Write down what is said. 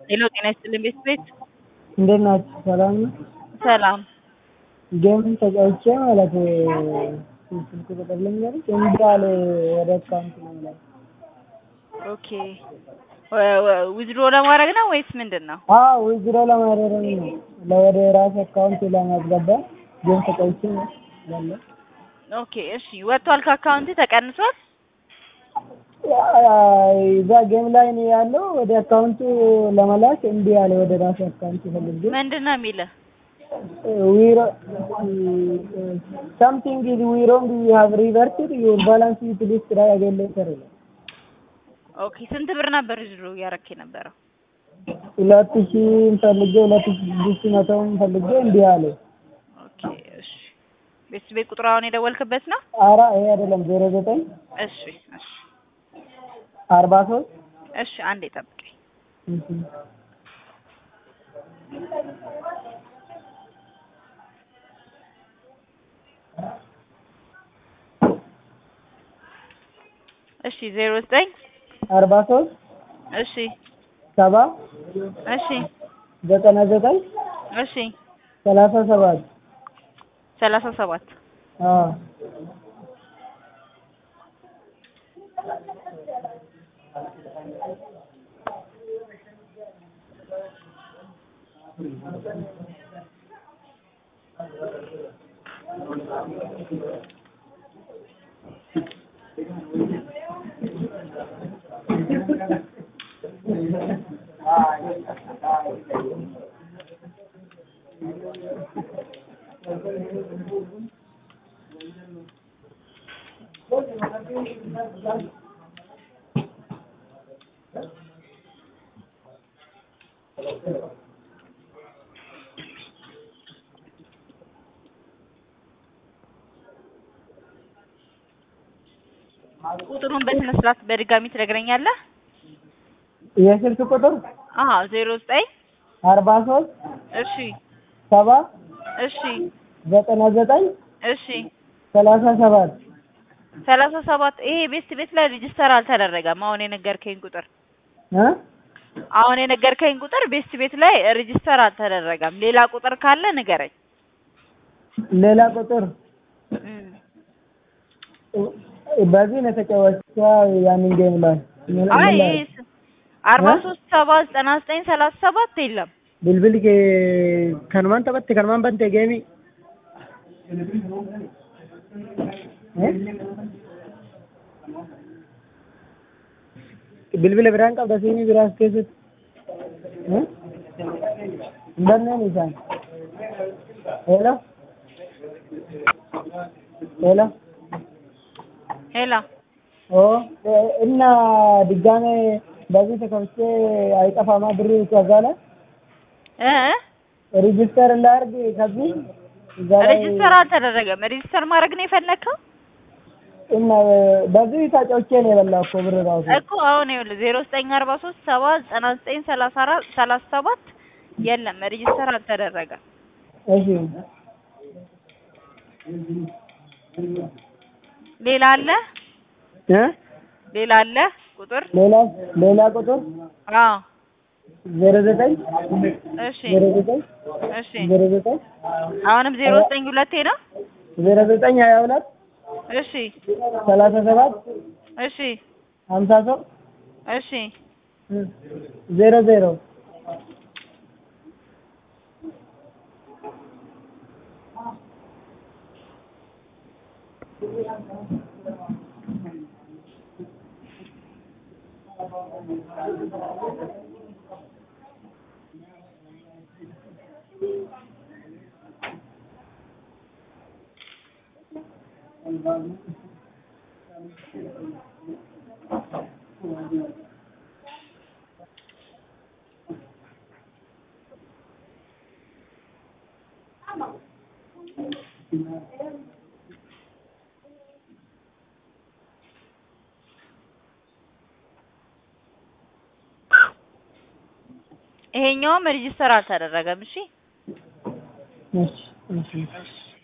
ሄሎ ጤና ይስጥልኝ ቤት ቤት እንዴት ናችሁ? ሰላም ነው? ሰላም ጌም ተጫውቼ ማለት ስልክ ቁጥር ልንገርሽ እምቢ አለ ወደ አካውንት ነው ላይ ኦኬ ዊዝድሮ ለማድረግ ነው ወይስ ምንድን ነው? አዎ ዊዝድሮ ለማድረግ ነው ለወደ ራሴ አካውንት ለማስገባት ጌም ተጫውቼ ነው ያለው። ኦኬ እሺ ወጥቷል ከአካውንት ተቀንሷል? እዛ ጌም ላይ ነው ያለው። ወደ አካውንቱ ለመላክ እምቢ አለ ወደ ራሴ አካውንት ፈልጌ ምንድን ነው የሚልህ? we something is we wrong we have reverted your balance you please try again later ይላል። ኦኬ ስንት ብር ነበር ዊዝድሮ እያደረክ የነበረው? ሁለት ሺህ ፈልጌ ሁለት ሺህ ስድስት መቶውን ፈልጌ እምቢ አለ። ኦኬ እሺ ቤት ቤት ቁጥር አሁን የደወልክበት ነው? ኧረ ይሄ አይደለም ዜሮ ዘጠኝ እሺ እሺ አርባ ሶስት እሺ አንዴ ጠብቀኝ። እሺ ዜሮ ዘጠኝ አርባ ሶስት እሺ ሰባ እሺ ዘጠና ዘጠኝ እሺ ሰላሳ ሰባት ሰላሳ ሰባት አዎ ቁጥሩን በስነ ስርዓት በድጋሚ ትነግረኛለህ? የስልክ ቁጥር አዎ ዜሮ ዘጠኝ አርባ ሶስት እሺ ሰባ እሺ ዘጠና ዘጠኝ እሺ ሰላሳ ሰባት ሰላሳ ሰባት ይሄ ቤስት ቤት ላይ ሬጅስተር አልተደረገም። አሁን የነገርከኝ ቁጥር እ አሁን የነገርከኝ ቁጥር ቤስት ቤት ላይ ሬጅስተር አልተደረገም። ሌላ ቁጥር ካለ ንገረኝ። ሌላ ቁጥር እም። በዚህ ነው የተጫወተው ያንን ጌም ላይ ምን- አይ ምን ላይ? ይሄ አርባ ሶስት ሰባ ዘጠና ዘጠኝ ሰላሳ ሰባት የለም። bilbili kee kanumaan taphatte kanumaan bante geemii bilbila biraan qabda siinii biraas keessatti hin banneen isaan ሄሎ ሄሎ ሄላ ኦ እና ድጋሜ በዚህ ተከፍቼ አይጠፋማ ብር ከዛ ላይ እ ሬጂስተር ላድርግ ከዚህ እዛ ላይ ሬጅስተር አልተደረገም። ሬጅስተር ማድረግ ነው የፈለግከው እና በዚህ ተጫውቼ ነው የበላው እኮ ብር ራሱ እኮ አሁን ይኸውልህ ዜሮ ዘጠኝ አርባ ሶስት ሰባ ዘጠና ዘጠኝ ሰላሳ አራት ሰላሳ ሰባት የለም ሬጅስተር አልተደረገም። እሺ ሌላ አለ እ ሌላ አለ ቁጥር ሌላ ሌላ ቁጥር አዎ ዜሮ ዘጠኝ እሺ ዜሮ ዘጠኝ እሺ ዜሮ ዘጠኝ አሁንም ዜሮ ዘጠኝ ሁለቴ ነው ዜሮ ዘጠኝ ሀያ ሁለት እሺ ሰላሳ ሰባት እሺ ሀምሳ ሶስት እሺ ዜሮ ዜሮ ይሄኛውም ሬጅስተር አልተደረገም። እሺ እሺ እሺ